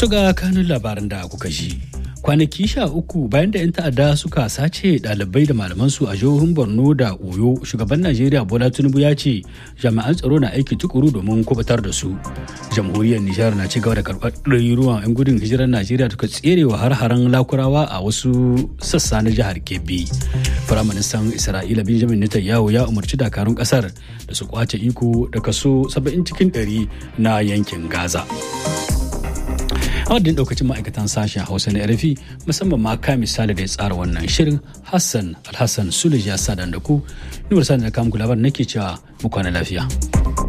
To ga kanun labaran da kuka ji. Kwanaki sha uku bayan da 'yan ta'adda suka sace ɗalibai da malamansu a jihohin Borno da Oyo, shugaban Najeriya Bola Tinubu ya ce jami'an tsaro na aiki tukuru domin kubutar da su. Jamhuriyar Nijar na ci gaba da karɓar ɗaruruwan 'yan gudun hijirar Najeriya suka tserewa har-haren lakurawa a wasu sassa na jihar Kebbi. Firaministan Isra'ila Benjamin Netanyahu ya umarci dakarun ƙasar da su kwace iko da kaso 70 cikin 100 na yankin Gaza. a wadda daukacin ma'aikatan sashen hausa na rfi musamman ma ka misali da ya tsara wannan shirin hassan alhassan sulej ya sa da ku nuwar sa da kamun labar nake cewa mu kwana lafiya.